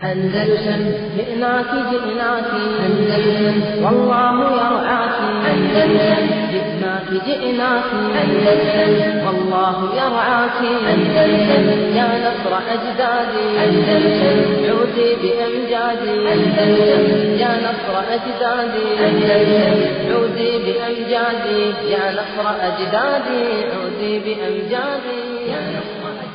أندلسن جئناك جئناك أندلسن والله يرعاك أندلسن جئناك جئناك أندلسن والله يرعاك أندلسن يا نصر أجدادي أندلسن عودي بأمجادي أندلسن يا نصر أجدادي أندلسن عودي بأمجادي يا نصر أجدادي عودي بأمجادي يا نصر أجدادي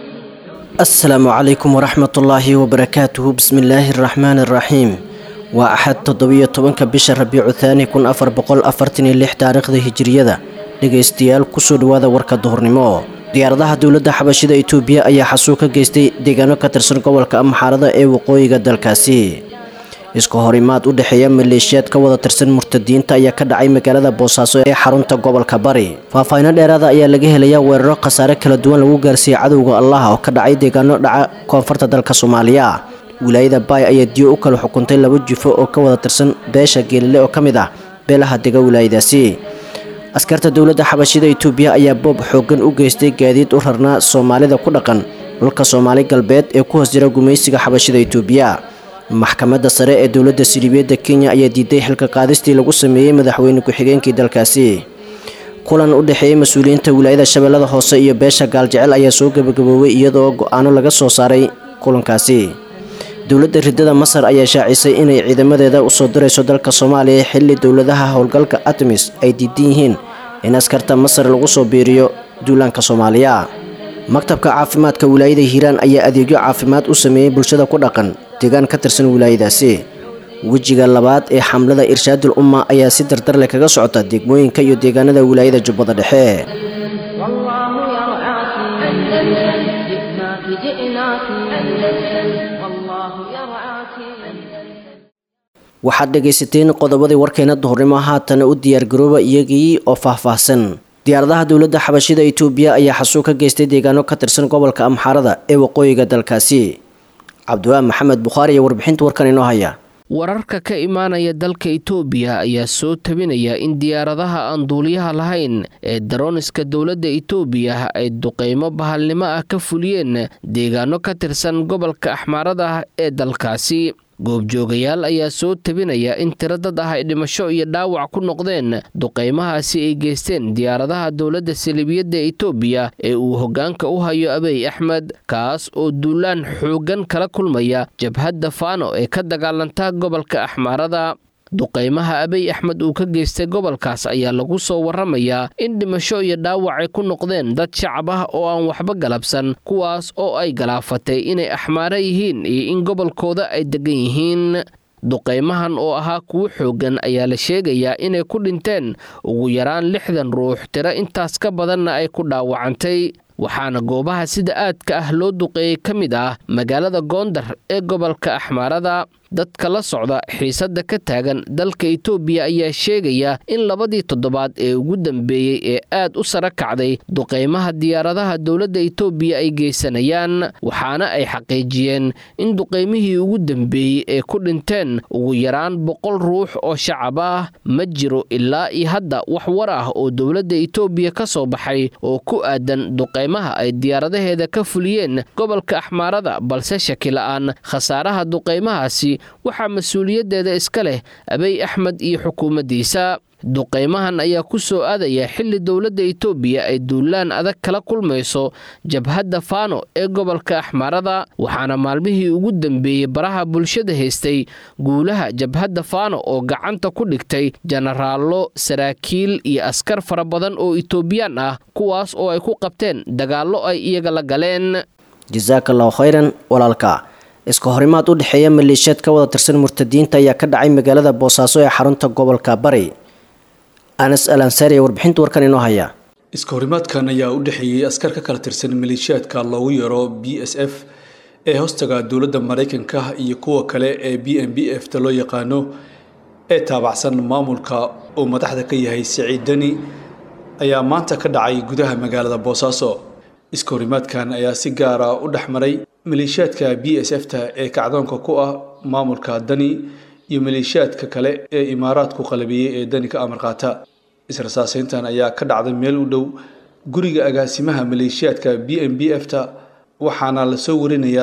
asalaamu calaykum waraxmatullaahi wabarakaatuhu bismillaahi araxmaani araxiim waa axad toddobiyo tobanka bisha rabiicu thaani kun afar boqol afartan iyo lix taariikhda hijiriyada dhegaystayaal kusoo dhowaada warka duhurnimo diyaaradaha dowladda xabashida itoobiya ayaa xasuug ka geystay deegaano ka tirsan gobolka amxaarada ee waqooyiga dalkaasi isku horimaad u dhexeeya maleeshiyaad ka wada tirsan murtadiinta ayaa ka dhacay magaalada boosaaso ee xarunta gobolka bari faahfaahiino dheeraada ayaa laga helayaa weeraro khasaare kala duwan lagu gaarsiiyey cadowga allah oo ka dhacay deegaano dhaca koonfurta dalka soomaaliya wilaayada baay ayaa diyo u kala xukuntay laba jufo oo ka wada tirsan beesha geelile oo ka mid ah beelaha dega wilaayadaasi askarta dowladda xabashida itoobiya ayaa boob xooggan u geystay gaadiid u rarnaa soomaalida ku dhaqan dhulka soomaali galbeed ee ku hoos jira gumaysiga xabashida itoobiya maxkamadda sare ee dowladda siliibiyadda kenya ayaa diiday xilka qaadistii lagu sameeyey madaxweyne ku-xigeenkii dalkaasi kulan u dhexeeyey mas-uuliyiinta wilaayada shabeellada hoose iyo beesha gaaljecel ayaa soo gebagaboobay iyadoo go-aano laga soo saaray kulankaasi dowladda riddada masar ayaa shaacisay inay ciidamadeeda usoo dirayso dalka soomaaliya xilli dowladaha howlgalka atmis ay diidan yihiin in askarta masar lagu soo biiriyo duulaanka soomaaliya maktabka caafimaadka wilaayada hiiraan ayaa adeegyo caafimaad u sameeyey bulshada ku dhaqan deegaan ka tirsan wilaayadaasi wejiga labaad ee xamlada irshaadul umma ayaa si dardar leh kaga socota degmooyinka iyo deegaanada wilaayada jubbada dhexe والله يرعاك أندلسن جئناك جئناك أندلسن والله يرعاك waxaad dhegaysateen qodobadii warkeena duhurnimo haatana u diyaargarooba iyagii oo faahfaahsan diyaaradaha dowladda xabashida itoobiya ayaa xasuug ka geystay deegaano ka tirsan gobolka amxaarada ee waqooyiga dalkaasi cabdiwaa maxamed bukhaari iyo warbixinta warkan inoo haya wararka ka imaanaya dalka itoobiya ayaa soo tabinaya in diyaaradaha aan duuliyaha lahayn ee darooniska dowladda itoobiya ay duqeymo bahalnimo ah ka fuliyeen deegaano ka tirsan gobolka axmaarada ah ee dalkaasi goobjoogayaal ayaa soo tabinaya in tiro dad ah ay dhimasho iyo dhaawac ku noqdeen duqeymahaasi ay geysteen diyaaradaha dowladda saliibiyadda itoobiya ee uu hoggaanka u hayo abiy axmed kaas oo duulaan xooggan kala kulmaya jabhadda faano ee ka dagaalanta gobolka axmaarada duqeymaha abiy axmed uu ka geystay gobolkaas ayaa lagu soo waramayaa in dhimasho iyo dhaawac ay ku noqdeen dad shacab ah oo aan waxba galabsan kuwaas oo ay galaafatay inay axmaaro yihiin iyo in gobolkooda ay degan yihiin duqeymahan oo ahaa kuwo xooggan ayaa la sheegayaa inay ku dhinteen ugu yaraan lixdan ruux tiro intaas ka badanna ay ku dhaawacantay waxaana goobaha sida aadka ah loo duqeeyey ka mid ah magaalada goondar ee gobolka axmaarada dadka la socda xiisadda ka taagan dalka itoobiya ayaa sheegaya in labadii toddobaad ee ugu dambeeyey ee aad u sara kacday duqeymaha diyaaradaha dowladda itoobiya ay geysanayaan waxaana ay xaqiijiyeen in duqeymihii ugu dambeeyey ee ku dhinteen ugu yaraan boqol ruux oo shacab ah ma jiro ilaa iyo hadda wax war ah oo dowladda itoobiya ka soo baxay oo ku aadan duqeymaha ay diyaaradaheeda ka fuliyeen gobolka axmaarada balse shaki la-aan khasaaraha duqeymahaasi waxaa mas-uuliyaddeeda iska leh abiy axmed iyo xukuumaddiisa duqeymahan ayaa ku soo aadaya xilli dowladda itoobiya ay duulaan adag kala kulmayso jabhadda faano ee gobolka axmaarada waxaana maalmihii ugu dambeeyey baraha bulshada haystay guulaha jabhadda faano oo gacanta ku dhigtay jenaraallo saraakiil iyo askar fara badan oo itoobiyaan ah kuwaas oo ay ku qabteen dagaallo ay iyaga la galeen jasaakallahu khayran walaalka iska horimaad u dhexeeya maleeshiyaad ka wada tirsan murtadiinta ayaa ka dhacay magaalada boosaaso ee xarunta gobolka bari anas al ansaari ee warbixinta warkan inoo haya iska horimaadkan ayaa u dhexeeyey askar ka kala tirsan maleeshiyaadka loogu yeero b s f ee hoostaga dowladda maraykanka iyo kuwa kale ee b m b f ta loo yaqaano ee taabacsan maamulka uu madaxda ka yahay siciid deni ayaa maanta ka dhacay gudaha magaalada boosaaso iska horimaadkan ayaa si gaara u dhex maray maleeshiyaadka b s f ta ee kacdoonka ku ah maamulka dani iyo maleeshiyaadka kale ee imaaraadku qalabiyey ee dani ka amar qaata israsaaseyntan ayaa ka dhacday meel u dhow guriga agaasimaha maleeshiyaadka b m b f ta waxaana lasoo warinayaa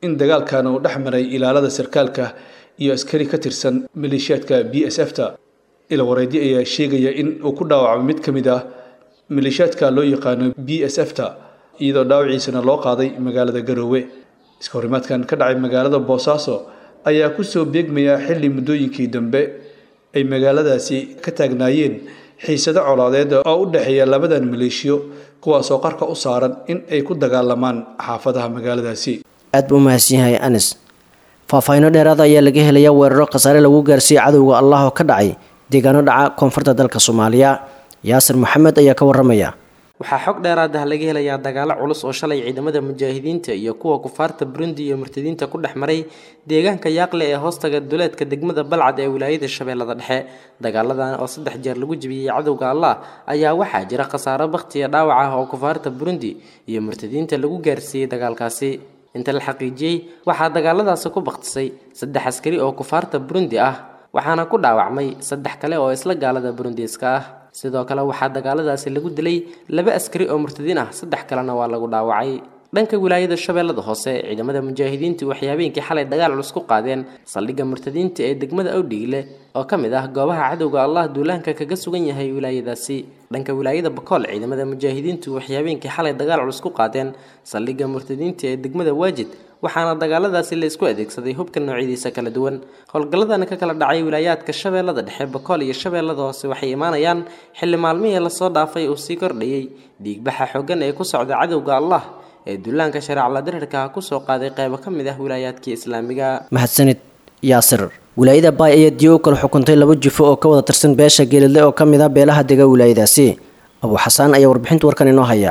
in dagaalkan uu dhex maray ilaalada sarkaalka iyo askari ka tirsan maleeshiyaadka b s f ta ilawareedyo ayaa sheegaya in uu ku dhaawacmay mid ka mid ah maleeshiyaadka loo yaqaano b s f ta iyadoo dhaawaciisana loo qaaday magaalada garoowe iska horimaadkan ka dhacay magaalada boosaaso ayaa kusoo beegmaya xilli muddooyinkii dambe ay magaaladaasi ka taagnaayeen xiisado colaadeed oo u dhexeeya labadan maleeshiyo kuwaasoo qarka u saaran in ay ku dagaalamaan xaafadaha magaaladaasi aad buu umahadsan yahay anis faahfaahiino dheeraada ayaa laga helaya weeraro khasaare lagu gaarsiiyey cadowga allah oo ka dhacay deegaano dhaca koonfurta dalka soomaaliya yaasir maxamed ayaa ka waramaya waxaa xog dheeraad ah laga helayaa dagaalo culus oo shalay ciidamada mujaahidiinta iyo kuwa kufaarta burundi iyo murtadiinta ku dhex maray deegaanka yaaqle ee hoostaga duleedka degmada balcad ee wilaayada shabeellada dhexe dagaaladan oo saddex jeer lagu jebiyey cadowga allah ayaa waxaa jira khasaaro bakhtiya dhaawac ah oo kufaarta burundi iyo murtadiinta lagu gaarsiiyey dagaalkaasi inta la xaqiijiyey waxaa dagaaladaasi ku bakhtisay saddex askari oo kufaarta burundi ah waxaana ku dhaawacmay saddex kale oo isla gaalada burundiiska ah sidoo kale waxaa dagaaladaasi lagu dilay laba askari oo murtadiin ah saddex kalena waa lagu dhaawacay dhanka wilaayada shabeellada hoose ciidamada mujaahidiintu waxay habeenkii xalay dagaal culus ku qaadeen saldhigga murtadiinta ee degmada awdhigle oo ka mid ah goobaha cadowga allah duulaanka kaga sugan yahay wilaayadaasi dhanka wilaayada bakool ciidamada mujaahidiintu waxay habeenkii xalay dagaal culus ku qaadeen saldhigga murtadiinta ee degmada waajid waxaana dagaaladaasi la isku adeegsaday hubka noocyadiisa kala duwan howlgalladana ka kala dhacay wilaayaadka shabeellada dhexe bakool iyo shabeellada hoose waxay imaanayaan xilli maalmihii lasoo dhaafay uu sii kordhayey dhiigbaxa xooggan ee ku socda cadowga allah ee duulaanka shareecla dirirka kusoo qaaday qaybo ka mid ah wilaayaadkii islaamiga mahadsanid yaasir wilaayada baay ayaa diyo u kala xukuntay laba jufo oo ka wada tirsan beesha geelidle oo ka mid ah beelaha dega wilaayadaasi abuu xasaan ayaa warbixinta warkan inoo haya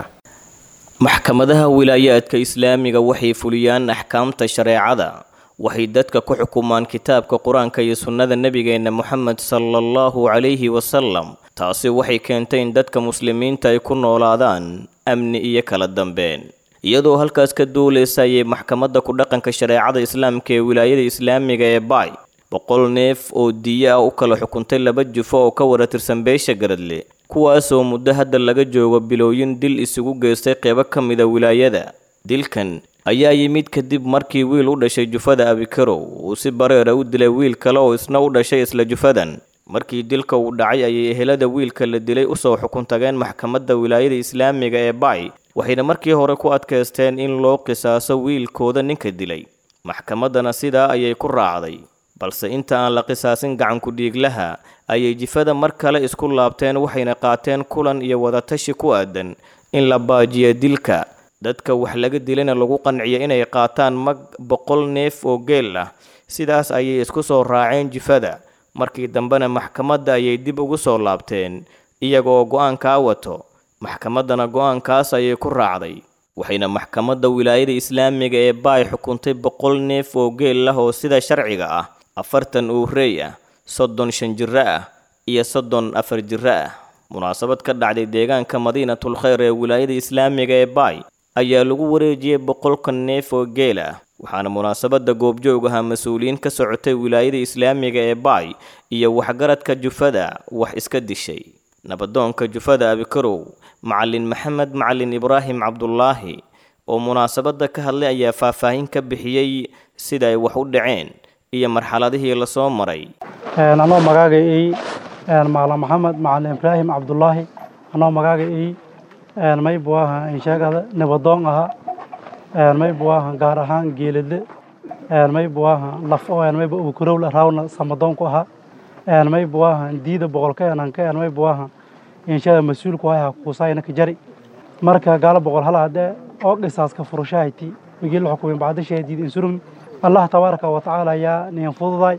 maxkamadaha wilaayaadka islaamiga waxay fuliyaan axkaamta shareecada waxay dadka ku xukumaan kitaabka qur-aanka iyo sunnada nebigeenna moxamed sala allahu calayhi wasalam taasi waxay keentay in dadka muslimiinta ay ku noolaadaan amni iyo kala dambeen iyadoo halkaas ka duulaysa ayay maxkamadda ku dhaqanka shareecada islaamka ee wilaayada islaamiga ee baay boqol neef oo diyo ah u kala xukuntay laba jufo oo ka wada tirsan beesha garadle kuwaasoo muddo hadda laga joogo bilooyin dil isugu geystay qeybo ka mida wilaayada dilkan ayaa yimid kadib markii wiil u dhashay jufada abikarow uu si bareera u dilay wiil kale oo isna u dhashay isla jufadan markii dilka uu dhacay ayay ehelada wiilka la dilay usoo xukun tageen maxkamadda wilaayada islaamiga ee baay waxayna markii hore ku adkaysteen in loo qisaaso wiilkooda ninka dilay maxkamaddana sidaa ayay ku raacday balse inta aan la qisaasin gacanku dhiiglaha ayay jifada mar kale isku laabteen waxayna qaateen kulan iyo wadatashi ku aadan in la baajiyo dilka dadka wax laga dilayna lagu qanciyo inay qaataan mag boqol neef oo geel ah sidaas ayay isku soo raaceen jifada markii dambena maxkamadda ayay dib ugu soo laabteen iyagoo go-aankaa wato maxkamaddana go-aankaas ayay ku raacday waxayna maxkamadda wilaayada islaamiga ee baay xukuntay boqol neef oo geel ah oo sida sharciga ah afartan uurey ah soddon shan jiro ah iyo soddon afar jiro ah munaasabad ka dhacday deegaanka madiinatul khayr ee wilaayada islaamiga ee baay ayaa lagu wareejiyey boqolka neef oo geel ah waxaana munaasabadda goobjoog ahaa mas-uuliyiin ka socotay wilaayada islaamiga ee baay iyo waxgaradka jufada wax iska dishay nabadoonka jufada abikarow macalin maxamed macalin ibraahim cabdulaahi oo munaasabadda ka hadlay ayaa faahfaahin ka bixiyey sida ay wax u dhaceen iyo marxaladihii lasoo maray anoo magaaga ey macalin maxamed macalin ibraahim cabdulaahi anoo magaaga ey may buu ahaa insheegada nabadoon ahaa may buu ahaa gaar ahaan geeladle may buu ahaa laf oo may buu ukurowla raawna samadoon ku ahaa may buu ahaa diida boqolka enanka may buu ahaa insheegada mas-uulku ahaa kuusayna ka jari marka gaala boqol hal hadee oo qisaaska furushahayti migii la xukumay bacdashaa diida insurumi allah tabaaraka wa tacaala ayaa niyan fududay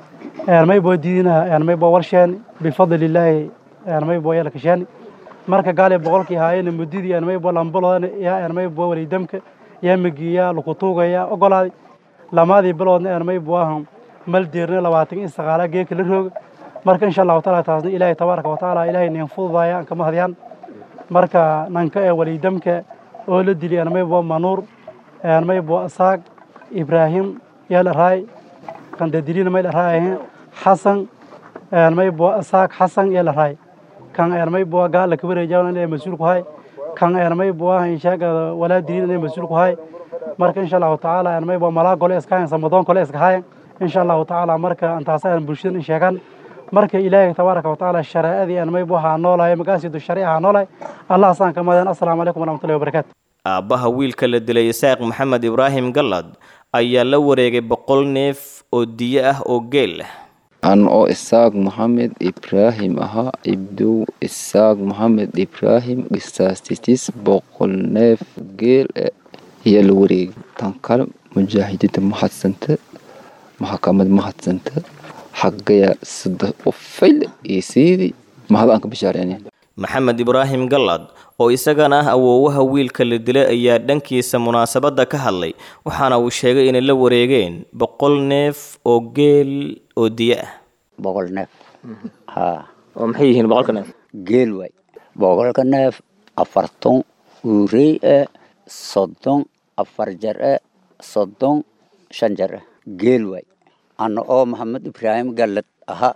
may boo diidinaha may boo warsheen bifadli illaahi may boo yala kasheeni marka gaali boqolkii haayena mudidii may boo lambaloodan yaa may boo waliidamka yaa migiya lukutuugaya ogolaaday lamaadii biloodna may buu ahan mal deerna labaatan in saqaala geeka la rooga marka insha allahu taala taasna ilaahay tabaaraka wa tacaala ilaahay niyan fududaya aan kama hadyaan marka nanka ee waliidamka oo la dili may boo manuur may boo asaag ibraahim yaa la raay kan dadilina may la raay xasan may boo asaag xasan yaa la raay kan may boo gaala kabareejaan inay mas-uul ku hay kan may boo inshaagada walaa dilin inay mas-uul ku hay marka insha allahu tacaala aan mayba malaa gole iska hayan samadoon kole iska hayan insha allahu tacaala marka antaas aan bulshada in sheegan marka ilaahay tabaaraka watacaala shareecadii aan mayba waxaa noolahay magaasidu shariica noolahay allah asaan ka madan assalaamu calaykum waraxmatullahi wabarakaatu aabbaha wiilka la dilay isaaq maxamed ibraahim gallad ayaa la wareegay boqol neef oo diyo ah oo geel ah an oo isaaq maxamed ibraahim ahaa ibdow isaaq maxamed ibraahim qisaastitis boqol neef geel eh ayaa la wareegay tan kale mujaahidiinta mahadsanta maxkamad mahadsanta xagaya saddex ufayl iyo siidii mahad aan ka bishaareynaya maxamed ibraahim gallad oo isagana ah awoowaha wiilka la dilay ayaa dhankiisa munaasabadda ka hadlay waxaana uu sheegay inay la wareegeen boqol neef oo geel oo diyo ah boqol neef haa oo maxay yihiin boqolka neef geel waay boqolka neef afarton uurey eh soddon afar jar eh soddon shan jar eh geel waay ana oo maxamed ibraahim gallad aha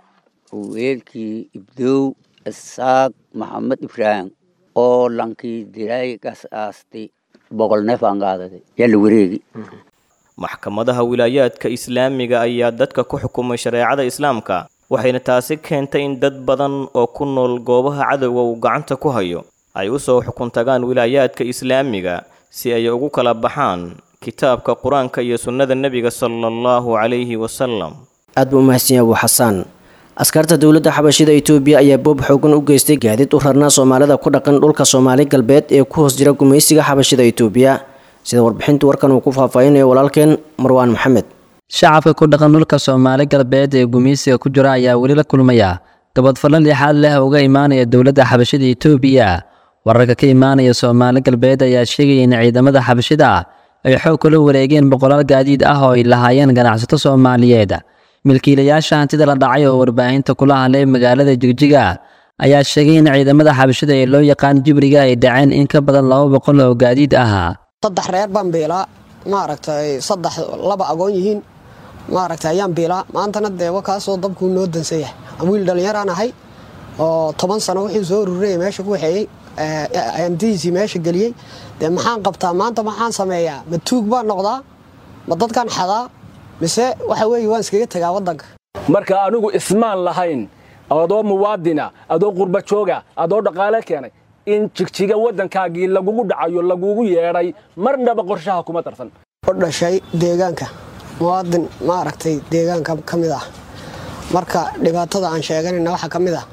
weelkii ibdow isaaq maxamed ibraahim oo lankii dilay gas aastay boqol neef aan qaadaday yaa la wareegi maxkamadaha wilaayaadka islaamiga ayaa dadka ku xukumay shareecada islaamka waxayna taasi keentay in dad badan oo ku nool goobaha cadowga uu gacanta ku hayo ay u soo xukun tagaan wilaayaadka islaamiga si ay ugu kala baxaan kitaabka qur-aanka iyo sunnada nebiga sala allahu calayhi wasalam aad buu umahadsan yahay abu xasaan askarta dowladda xabashida itoobiya ayaa boob xoogan u geystay gaadiid u rarnaa soomaalida ku dhaqan dhulka soomaali galbeed ee ku hoos jira gumaysiga xabashida itoobiya sida warbixintu warkan uu ku faahfaahinayo walaalkeen marwaan maxamed shacabka ku dhaqan dhulka soomaali galbeed ee gumaysiga ku jira ayaa weli la kulmaya gabadfallo lixaad leh uga imaanaya dowladda xabashida itoobiya wararka ka imaanaya soomaali galbeed ayaa sheegaya in ciidamada xabashida ay xoog kula wareegeen boqolaal gaadiid ah oo ay lahaayeen ganacsato soomaaliyeed milkiilayaasha hantida la dhacay oo warbaahinta kula hadlay magaalada jigjiga ayaa sheegay in ciidamada xabashida ee loo yaqaan jibriga ay dhaceen in ka badan laba boqol oo gaadiid ah saddex reer baan biilaa maaragtay saddex laba agoon yihiin maaragtay ayaan biilaa maantana deewa kaasoo dabkuu noo dansan yahay wiil dhallinyaraan ahay oo toban sano wixii soo ururaya meesha ku waxeeyey hantidiisii meesha geliyey dee maxaan qabtaa maanta maxaan sameeyaa ma tuug baan noqdaa ma dadkan xadaa mise waxa weeye waan iskaga tegaa waddanka marka anigu ismaan lahayn adoo muwaadina adoo qurba jooga adoo dhaqaale keenay in jigjiga waddankaagii lagugu dhacayo lagugu yeedhay marnaba qorshaha kuma darsan u dhashay deegaanka muwaadin maaragtay deegaanka ka mid ah marka dhibaatada aan sheeganayna waxaa ka mid ah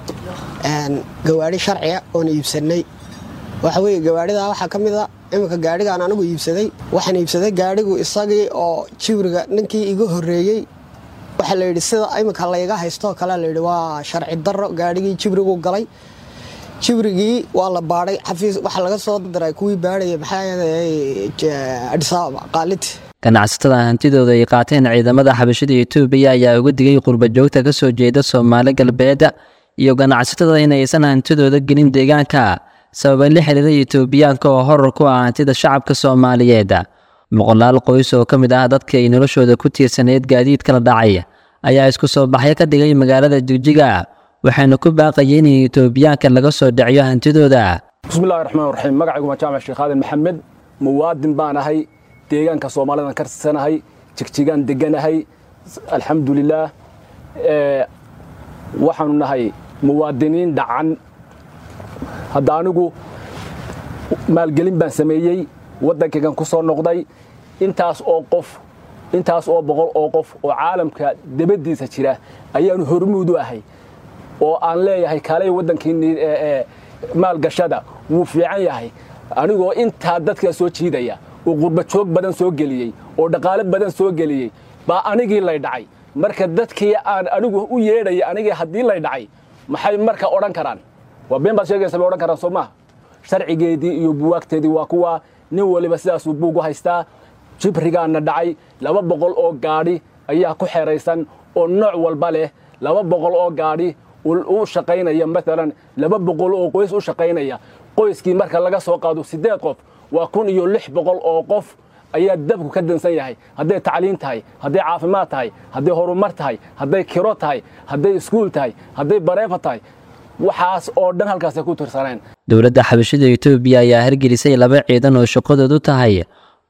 gawaadhi sharciga oon iibsanay waxa weeye gawaadhidaa waxaa ka mid a iminka gaadhigaan anigu iibsaday waxaan iibsaday gaadhigu isagii oo jibriga ninkii iga horreeyey waxaa la yidhi sida iminka layga haystoo kale layidhi waa sharci darro gaadhigii jibrigu galay jibrigii waa la baadhay xafiis waxaa laga soo diray kuwii baadhaya maxaa adhisaababa qaaliti ganacsatada hantidooda ay qaateen ciidamada xabashida etoobiya ayaa uga digay qurba joogta ka soo jeeda soomaali galbeed iyo ganacsatada inaysan hantidooda gelin deegaanka sababa la xiriira etoobiyaanka oo horar ku ah hantida shacabka soomaaliyeed boqolaal qoys oo ka mid ah dadka ay noloshooda ku tiirsaneyd gaadiidka la dhacay ayaa isku soo baxyo ka dhigay magaalada jigjiga waxayna ku baaqayeen in etoobiyaanka laga soo dhiciyo hantidooda bismillahi raxmaan raxiim magacaygu waa jaamac sheekh aadan maxamed muwaadin baan ahay deegaanka soomaalidan ka tirsanahay jigjigaan deganahay alxamdulilaah waxaanu nahay muwaadiniin dhacan hadda anigu maalgelin baan sameeyey waddankaygan ku soo noqday intaas oo qof intaas oo boqol oo qof oo caalamka debaddiisa jira ayaanu hormuud u ahay oo aan leeyahay kaalay waddankiinii maalgashada wuu fiican yahay anigoo intaa dadkaa soo jiidaya oo qurba joog badan soo geliyey oo dhaqaale badan soo geliyey baa anigii lay dhacay marka dadkii aan anigu u yeedhaya anigii haddii lay dhacay maxay marka odhan karaan waa been baad sheegaysa bay odhan karaan soo maaha sharcigeedii iyo buwaagteedii waa kuwa nin waliba sidaasuu buug u haystaa jibrigaana dhacay laba boqol oo gaadhi ayaa ku xeraysan oo nooc walba leh laba boqol oo gaadhi u shaqaynaya maalan laba boqol oo qoys u shaqaynaya qoyskii marka laga soo qaado siddeed qof waa kun iyo lix boqol oo qof ayaa dabku ka dansan yahay hadday tacliin tahay hadday caafimaad tahay hadday horumar tahay hadday kiro tahay hadday iskuul tahay hadday bareefa tahay waxaas oo dhan halkaasay ku tirsaneen dowladda xabashida etoobiya ayaa hargelisay laba ciidan oo shaqadoodu tahay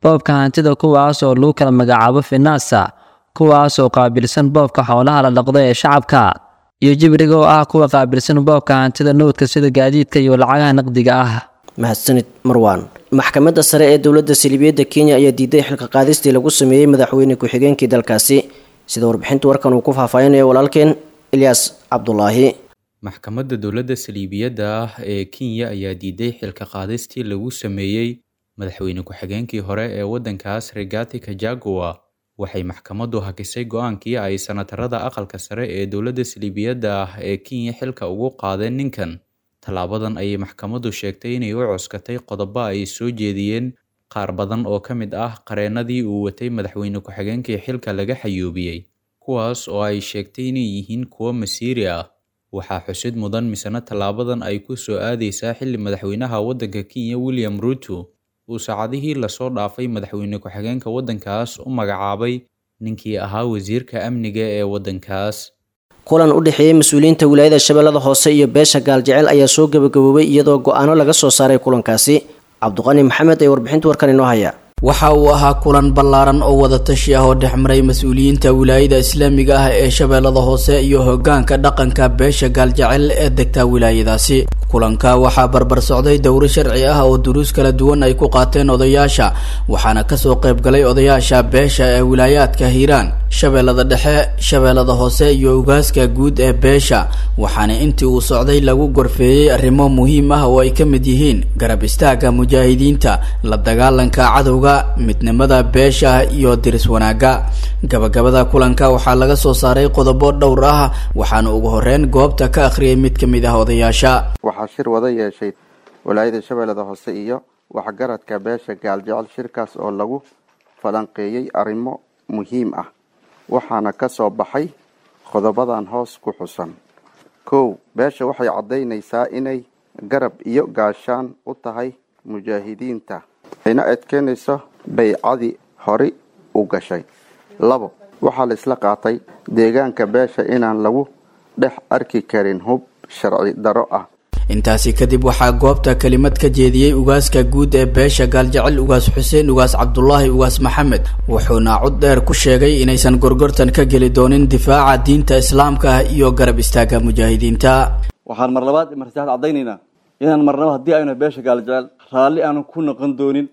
boobka hantida kuwaas oo lagu kala magacaabo finaasa kuwaas oo qaabilsan boobka xoolaha la dhaqdo ee shacabka iyo jibriga oo ah kuwa qaabilsan boobka hantida nowdka sida gaadiidka iyo lacagaha naqdiga ah mahadsanid marwaan maxkamadda sare ee dowladda saliibiyadda kenya ayaa diiday xilka qaadistii lagu sameeyey madaxweyne ku-xigeenkii dalkaasi sida warbixinta warkan uu ku faahfaahinayo walaalkeen ilyaas cabdulaahi maxkamadda dowladda saliibiyadda ah ee kenya ayaa diiday xilka qaadistii lagu sameeyey madaxweyne ku-xigeenkii hore ee waddankaas regati kajagua waxay maxkamaddu hakisay go-aankii ay sanatarada aqalka sare ee dowladda saliibiyadda ah ee kenya xilka ugu qaadeen ninkan tallaabadan ayay maxkamaddu sheegtay inay u coskatay qodobo ay soo jeediyeen qaar badan oo ka mid ah qareennadii uu watay madaxweyne ku-xigeenkii xilka laga xayuubiyey kuwaas oo ay sheegtay inay yihiin kuwo masiiri ah waxaa xusid mudan misena tallaabadan ay ku soo aadaysaa xilli madaxweynaha waddanka kenya william ruto uu saacadihii lasoo dhaafay madaxweyne ku-xigeenka waddankaas u magacaabay ninkii ahaa wasiirka amniga ee waddankaas kulan u dhexeeyey mas-uuliyiinta wilaayada shabeellada hoose iyo beesha gaaljecel ayaa soo gabagaboobay iyadoo go-aano laga soo saaray kulankaasi cabdiqani maxamed ee warbixinta warkan inoo haya waxa uu ahaa kulan ballaaran oo wadatashi ah oo dhexmaray mas-uuliyiinta wilaayada islaamiga ah ee shabeellada hoose iyo hogaanka dhaqanka beesha gaaljecel ee degta wilaayadaasi kulanka waxaa barbar socday dowro sharci ah oo duruus kala duwan ay ku qaateen odayaasha waxaana kasoo qayb galay odayaasha beesha ee wilaayaadka hiiraan shabeellada dhexe shabeellada hoose iyo ugaaska guud ee beesha waxaana intii uu socday lagu gorfeeyey arrimo muhiim ah oo ay ka mid yihiin garab istaaga mujaahidiinta la dagaalanka cadowga midnimada beesha iyo diris wanaagga gabagabada kulanka waxaa laga soo saaray qodobo dhowr ah waxaana ugu horeyn goobta ka akhriyay mid ka mid ah odayaasha waxaa shir wada yeeshay walaayada shabeellada hoose iyo waxgaradka beesha gaaljecel shirkaas oo lagu falanqeeyey arrimo muhiim ah waxaana ka soo baxay qodobadan hoos ku xusan kow beesha waxay caddaynaysaa inay garab iyo gaashaan u tahay mujaahidiinta ayna adkeynayso baycadii hori u gashay labo waxaa la isla qaatay deegaanka beesha inaan lagu dhex arki karin hub sharci daro ah intaasi kadib waxaa goobta kelimad ka jeediyey ugaaska guud ee beesha gaaljecel ugaas xuseen ugaas cabdulaahi ugaas maxamed wuxuuna cod dheer ku sheegay inaysan gorgortan ka geli doonin difaaca diinta islaamka ah iyo garab istaaga mujaahidiinta waxaan mar labaad mar saddexaad caddaynaynaa inaan marnaba haddii aynu beesha gaaljecel raalli aanan ku noqon doonin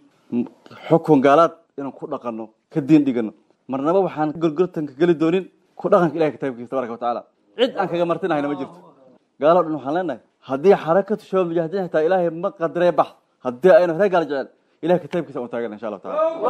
xukun gaalaad inaan ku dhaqanno ka diin dhigano marnaba waxaan gorgortanka geli doonin ku dhaqanka ilahay kitaabkiisa tabaraka watacaala cid aan kaga martinahayna ma jirto gaaloo dhan waxaan leenahay haddii xarakatu shabaab mujaahidiin xitaa ilaahay ma qadaree bax haddii aynu reer gaal jecel ilahay kitaabkiisa u taagan insha allahu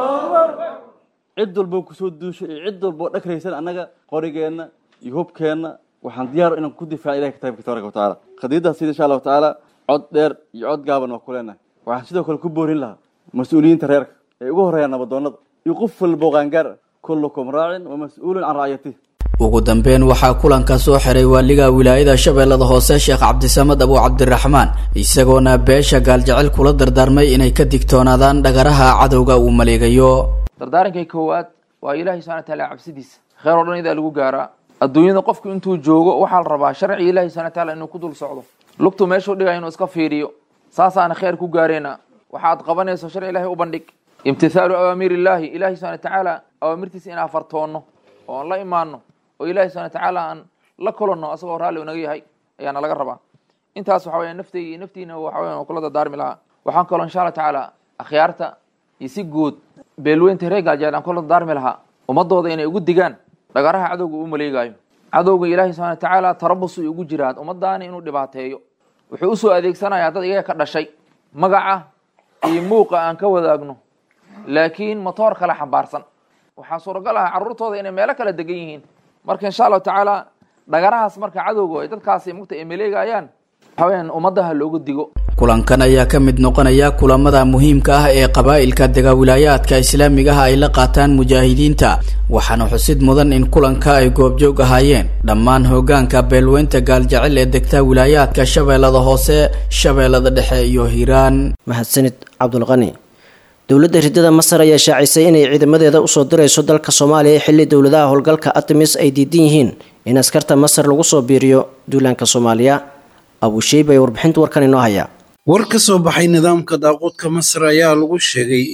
taala cid walboo kusoo duushay iyo cid walboo dhagraysan annaga qorigeenna iyo hubkeenna waxaan diyaar inaan ku difaaca ilahay kitaabkiisa tabaraka watacaala qadiidaas sida insha allahu tacaala cod dheer iyo cod gaaban waa ku leenahay waxaan sidoo kale ku boorin lahaa mas-uuliyiinta reerka ee ugu horreeyaan nabadoonnada iyo qof walbo qaangaar kullukum raacin wa mas-uulun can racyatih ugu dambeyn waxaa kulanka soo xiray waaliga wilaayada shabeellada hoose sheekh cabdisamad abu cabdiraxmaan isagoona beesha gaaljecel kula dardaarmay inay ka digtoonaadaan dhagaraha cadowga uu maleegayo dardaarankay koowaad waa ilaahay subxana wataala cabsidiisa kheer oo dhan idaa lagu gaaraa adduunyada qofku intuu joogo waxaa la rabaa sharciga ilahi subxana wataala inuu ku dul socdo lugtu meeshuu dhigay inuu iska fiiriyo saasaana kheer ku gaareyna waxaad qabanayso sharci ilahay u bandhig imtithaalu awaamiir illaahi ilahi subxana watacaala awaamirtiisa inaan fartoonno oo aan la imaano oo ilahi subxana watacaala aan la kulanno asagoo raalli unaga yahay ayaana laga rabaa intaas waxa weya naftayga iyo naftiina waxa weya kula dardaarmi lahaa waxaan kaloo insha allah tacaala akhyaarta iyo si guud beelweynta reer gaajeel aan kula dardaarmi lahaa ummadooda inay ugu digaan dhagaraha cadowga uu maleegaayo cadowga ilaahi subxana watacaala tarabus uu ugu jiraa ummadaani inuu dhibaateeyo wuxuu usoo adeegsanayaa dad iyaga ka dhashay magaca iyo muuqa aan ka wadaagno laakiin motoor kale xambaarsan waxaa suuragal ah carruurtooda inay meelo kala degan yihiin marka insha allahu tacaala dhagarahaas marka cadowga ay dadkaasi mugta ay maleegayaan waxaweyaan ummadaha loogu digo kulankan ayaa ka mid noqonaya kulamada muhiimka ah ee qabaa'ilka dega wilaayaadka islaamiga ah ay la qaataan mujaahidiinta waxaana xusid mudan in kulanka ay goobjoog ahaayeen dhammaan hogaanka beelweynta gaaljecel ee degta wilaayaadka shabeellada hoose shabeellada dhexe iyo hiiraan mahadsanid cabdulqani dowladda ridada masar ayaa shaacisay inay ciidamadeeda usoo dirayso dalka soomaaliya xilli dowladaha howlgalka artemis ay diidan yihiin in askarta masar lagu soo biiriyo duulaanka soomaaliya abusheyb ayaa warbixinta warkan inoo haya war ka soo baxay nidaamka daaquudka masar ayaa lagu sheegay in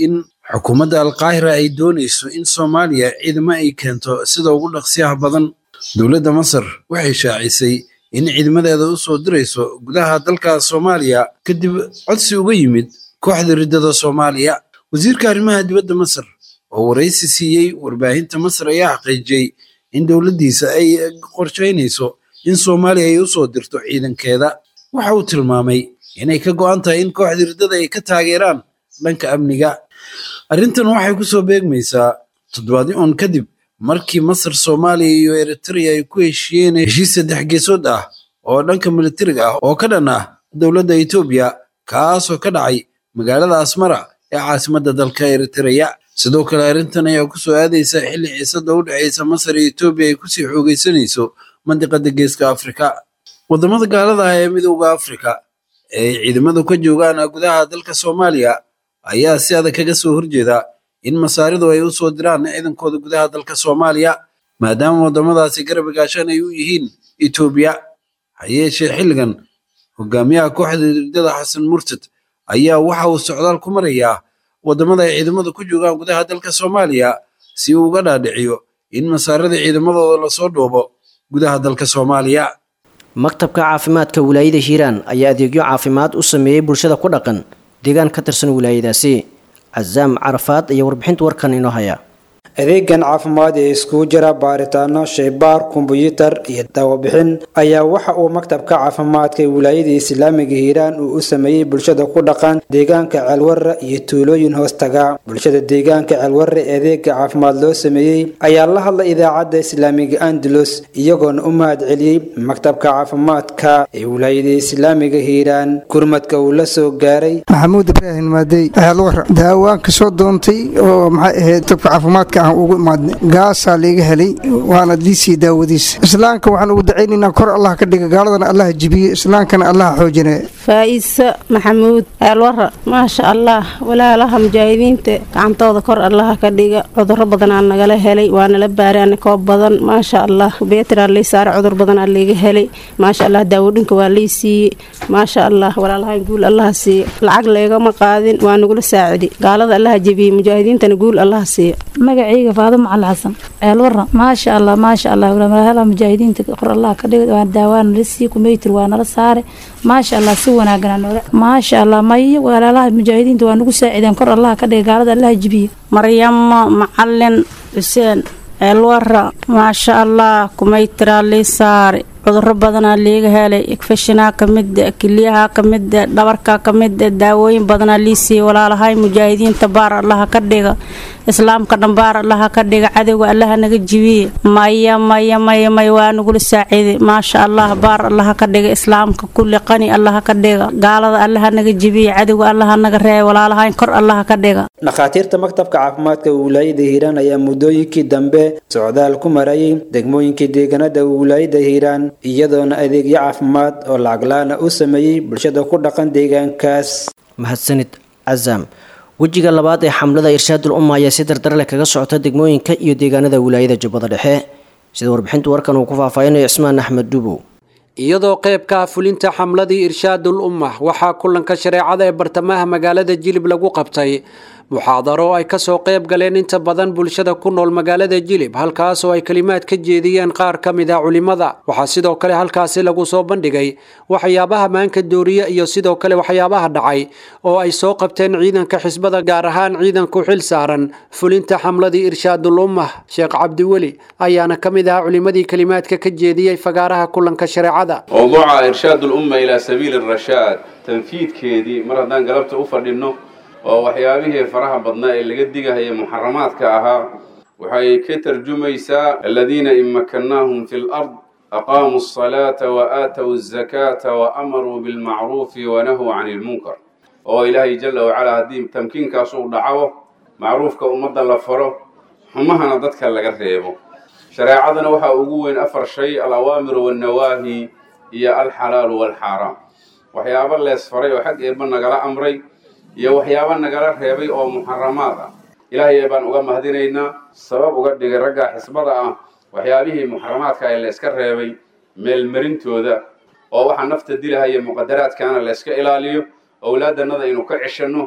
xukuumadda alqaahira ay doonayso in soomaaliya ciidamo ay keento sida ugu dhaqsiyaha badan dowladda masar waxay shaacisay in ciidamadeeda u soo dirayso gudaha dalka soomaaliya kadib codsi uga yimid kooxda riddada soomaaliya wasiirka arrimaha dibadda masar oo waraysi siiyey warbaahinta masar ayaa xaqiijiyey in dowladdiisa ay qorshaynayso in soomaaliya ay u soo dirto ciidankeeda waxa uu tilmaamay inay ka go'an tahay in kooxda riddada ay ka taageeraan dhanka amniga arrintan waxay ku soo beegmaysaa toddobaadyo un kadib markii masar soomaaliya iyo eritrea ay ku heshiiyeen heshiis saddex geesood ah oo dhanka militariga ah oo ka dhan ah dowladda etoobiya kaasoo ka dhacay magaalada asmara ee caasimadda dalka eritrea sidoo kale arrintan ayaa ku soo aadaysa xilli xiisada u dhexaysa masar iyo etoobiya ay kusii xoogaysanayso mandiqada geeska afrika waddamada gaalada ah ee midowda afrika ee ay ciidamadu ka joogaan gudaha dalka soomaaliya ayaa si adag kaga soo horjeeda in masaaridu ay u soo diraan ciidankooda gudaha dalka soomaaliya maadaama waddamadaasi garab gaashaan ay u yihiin etoobiya ha yeeshee xilligan hogaamiyaha kooxda riddada xasan murtad ayaa waxa uu socdaal ku marayaa waddamada ay ciidamadu ku joogaan gudaha dalka soomaaliya si uu uga dhaadhiciyo in masaarada ciidamadooda lasoo dhoobo gudaha dalka soomaaliya maktabka caafimaadka wilaayada hiiraan ayaa adeegyo caafimaad u sameeyey bulshada ku dhaqan deegaan ka tirsan wilaayadaasi casaam carafaad ayaa warbixinta warkan inoo haya adeegan caafimaad ee iskugu jira baaritaano shaybaar kombuyuutar iyo daawabixin ayaa waxa uu maktabka caafimaadka ee wilaayada islaamiga hiiraan uu u sameeyey bulshada ku dhaqan deegaanka ceelwarra iyo tuulooyin hoostaga bulshada deegaanka ceelwarra ee adeega caafimaad loo sameeyey ayaa la hadlay idaacadda islaamiga andalus iyagoona u mahad celiyey maktabka caafimaadka ee wilaayada islaamiga hiiraan gurmadka uu la soo gaaray maxamuud ibraahim maadey ceelwarra daawaan ka soo doontay oo maxay ahayd tabka caafimaadka ugu imaadnay gaasaa liiga helay waana diisii daawadiisa islaamka waxaan ugu dacaynaynaa kor allah ka dhiga gaaladana allah jibiye islaamkana allah xoojine faa'iisa maxamuud aalwara maasha allah walaalaha mujaahidiinta gacantooda kor allaha ka dhiga cuduro badanaa nagala helay waanala baaraana koob badan maasha allah beetraa lay saara cudur badanaa liiga helay maasha allah daawadhinka waa lay siiyey maasha allah walaalahan guul allaha siiye lacag leegama qaadin waa nagula saacidi gaalada allaha jebiyey mujaahidiintana guul allaha siiye magacayga faadimo cali xasan ceelwarra maasha allah maasha allah walaalaha mujaahidiinta qor allah ka dhigay waa daawaan nala sii kumeytir waa nala saare maasha allah si wanaagana nooga maasha allah mayo walaalaha mujaahidiinta waa nagu saacideen kor allah ka dhigay gaalada allah jibiye maryamo macalin xuseen ceelwarra maasha allah kumeytiraa lii saare cuduro badanaa liiga helay igfashinaa ka mida keliyaha ka mida dhabarka ka mida daawooyin badanaa lii siiyey walaalahay mujaahidiinta baar allaha ka dhiga islaamka dhan baar allaha ka dhiga cadowga allaha naga jibiye maya maya maya maya waa nagula saaciiday maasha allah baar allaha ka dhiga islaamka kulli qani allaha ka dhiga gaalada allaha naga jibiye cadowga allaha naga reebay walaalahay kor allaha ka dhiga dhakhaatiirta maktabka caafimaadka wilaayada hiiraan ayaa muddooyinkii dambe socdaal ku marayay degmooyinkii deegaanada wilaayada hiiraan iyadoona adeegyo caafimaad oo lacaglaana u sameeyey bulshada ku dhaqan deegaankaas mahadsanid casaam wejiga labaad ee xamlada irshaadul umma ayaa si dardar leh kaga socota degmooyinka iyo deegaanada wilaayada jubbada dhexe sida warbixinta warkan uu ku faahfaahinayo cismaan axmed dubow iyadoo qeybka fulinta xamladii irshaadul ummah waxaa kulanka shareecada ee bartamaha magaalada jilib lagu qabtay muxaadaro ay kasoo qeyb galeen inta badan bulshada ku nool magaalada jilib halkaas oo ay kalimaad ka jeediyeen qaar ka mid a culimada waxaa sidoo kale halkaasi lagu soo bandhigay waxyaabaha maanka dooriye iyo sidoo kale waxyaabaha dhacay oo ay soo qabteen ciidanka xisbada gaar ahaan ciidanku xil saaran fulinta xamladii irshaadul ummah sheekh cabdiweli ayaana ka mid ahaa culimadii kalimaadka ka jeediyey fagaaraha kulanka shareecada mowduuca irshaad ulumma ilaa sabiili rashaad tanfiidkeedii mar haddaan galabta u fadhinno oo waxyaabihii faraha badnaa ee laga digahaya muxaramaadka ahaa waxay ka tarjumaysaa aladiina in makannaahum fi lard aqaamuu asalaata wa aatow azakaata wa amaruu bilmacruufi wanahuu cani ilmunkar oo ilaahay jalla wacalaa haddii tamkiinkaas uu dhaco macruufka ummadda la faro xumahana dadka laga reebo shareecadana waxaa ugu weyn afar shay alawaamiru wannawaahi iyo alxalaalu waalxaaraam waxyaabo lees faray oo xag eebba nagala amray iyo waxyaabo nagala reebay oo muxaramaad ah ilaahay baan uga mahadinaynaa sabab uga dhigay ragga xisbada ah waxyaabihii muxaramaadka ee layska reebay meelmarintooda oo waxaa nafta dilahaya muqadaraadkaana layska ilaaliyo owlaadannada aynu ka ceshanno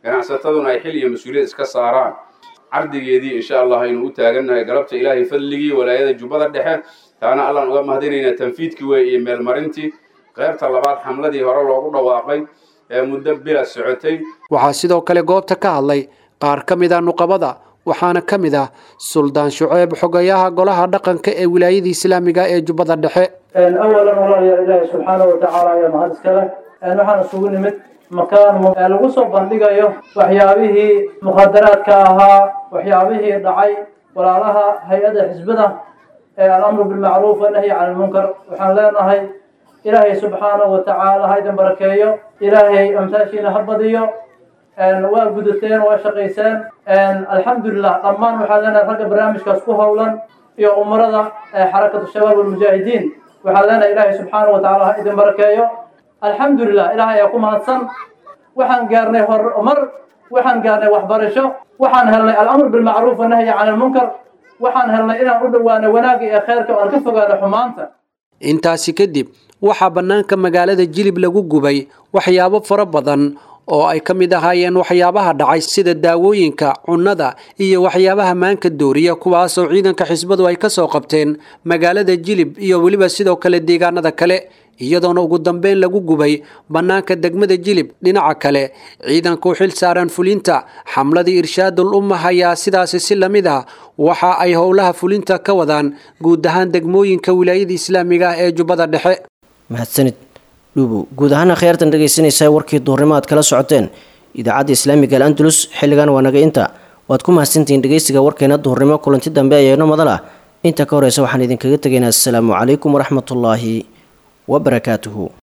ganacsataduna ay xil iyo mas-uuliyad iska saaraan cardigeedii insha allah aynu u taagannahay galabta ilaahay fadligii walaayada jubbada dhexe taana allaan uga mahadinaynaa tanfiidkii wey iyo meelmarintii qaybta labaad xamladii hore loogu dhawaaqay ee muddo bila socotay waxaa sidoo kale goobta ka hadlay qaar ka mid ah nuqabada waxaana ka mid ah suldaan shuceeb xogayaha golaha dhaqanka ee wilaayada islaamiga ee jubbada dhexe awalan walaalayaal ilaahi subxaanahu watacaala ayaa mahad iskale waxaan isugu nimid makaan lagu soo bandhigayo waxyaabihii mukhadaraadka ahaa waxyaabihii dhacay walaalaha hay-adda xisbada ee alamru bilmacruuf wanahyi can ilmunkar waxaan leenahay ilaahay subxaanahu watacaala ha idin barakeeyo ilaahay amtaashiina ha badiyo waa gudateen waa shaqayseen alxamdulilah dhammaan waxaan leenahay ragga barnaamijkaas ku howlan iyo umarada xarakatu shabaab walmujaahidiin waxaan leenahay ilaahay subxaanahu watacaala ha idin barakeeyo alxamdulilah ilaahay ayaa ku mahadsan waxaan gaarnay horumar waxaan gaarnay waxbarasho waxaan helnay alamr bilmacruuf wanahyi can ilmunkar waxaan helnay inaan u dhowaano wanaagga iyo kheyrka oo aan ka fogaano xumaanta intaasi kadib waxaa bannaanka magaalada jilib lagu gubay waxyaabo fara badan oo ay ka mid ahaayeen waxyaabaha dhacay sida daawooyinka cunnada iyo waxyaabaha maanka dooriya kuwaasoo ciidanka xisbadu ay ka soo qabteen magaalada jilib iyo weliba sidoo kale deegaanada kale iyadoona ugu dambeyn lagu gubay bannaanka degmada jilib dhinaca kale ciidanka u xil saaran fulinta xamladii irshaadul ummah ayaa sidaasi si la mid ah waxa ay howlaha fulinta ka wadaan guud ahaan degmooyinka wilaayada islaamiga ah ee jubbada dhexe mahadsanid dhuubow guud ahaan akhyaartan dhegaysanaysaa warkii duurnimo aad kala socoteen idaacadda islaamiga al andalus xilligan waa naga inta waad ku mahadsantihiin dhegaysiga warkeena duurnimo kulanti dambe ayaeno madal ah inta ka horeysa waxaan idinkaga tegaynaa asalaamu calaykum waraxmatullaahi wabarakaatuhu